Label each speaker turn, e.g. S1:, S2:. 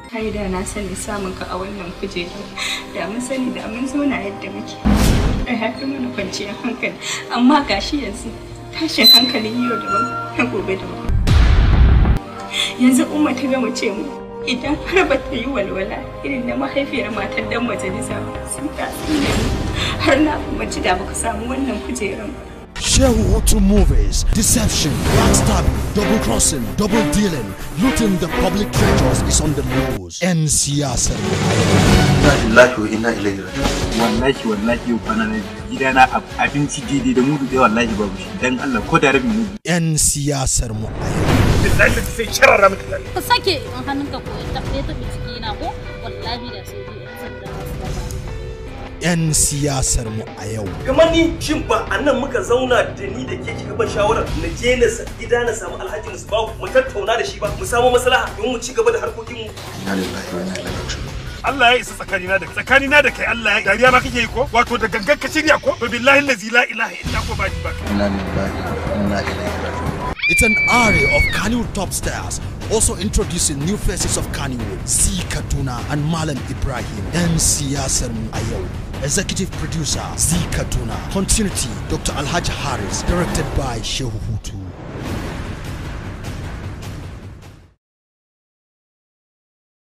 S1: Kai da na sani samun ka a wannan kujerar da mun sani da mun zauna yadda muke. Da haifi mana kwanciyar hankali amma gashi yanzu tashin hankalin yau daban na gobe daban. Yanzu umma ta gama ce mu idan har ba ta yi walwala irin na mahaifiyar matar dan majalisa ba sun ta tsine mu har na umarci da baka samu wannan kujerar ba.
S2: Shehu Hotu movies, deception, backstabbing, double crossing, double dealing, looting the public treasures is on the loose. ‘Yan siyasar
S3: Inna lillahi wa inna ilaihi raji'un.
S4: wallahi wallahi yau kwana na gidana ab- abinci daidai da mudu ɗaya wallahi babu shi dan Allah ko da rabin mudu
S2: ‘yan siyasar mu a yau.
S4: billahi da sai sharara miki
S5: ka sake in hannunka ko ya taɓa ya taɓa ciki na ko wallahi da sai dai yan sanda masu gaba
S2: ‘Yan siyasar mu a yau.
S6: kamar ni shin ba a nan muka zauna da ni da ke kika ban shawarar na je na sa- gida na samu alhaji musbahu mu tattauna da shi ba mu samu maslaha don mu ci gaba da harkokinmu
S3: Inna lillahi wa inna ilaihi raji'un.
S4: Allah ya isa tsakanina da tsakanina da kai Allah ya dariya ma kake yi ko wato da gangan ka shirya ko to billahi allazi la ilaha illa ko ba ni ba
S3: Inna lillahi wa inna ilaihi raji'un.
S2: It's an array of Kannywood top stars, also introducing new faces of Kannywood, Z Katuna and Malam Ibrahim, ‘yan siyasar mu a yau. Executive producer Z Katuna, continuity Dr. Alhaji Harris, directed by Shehu Hutu.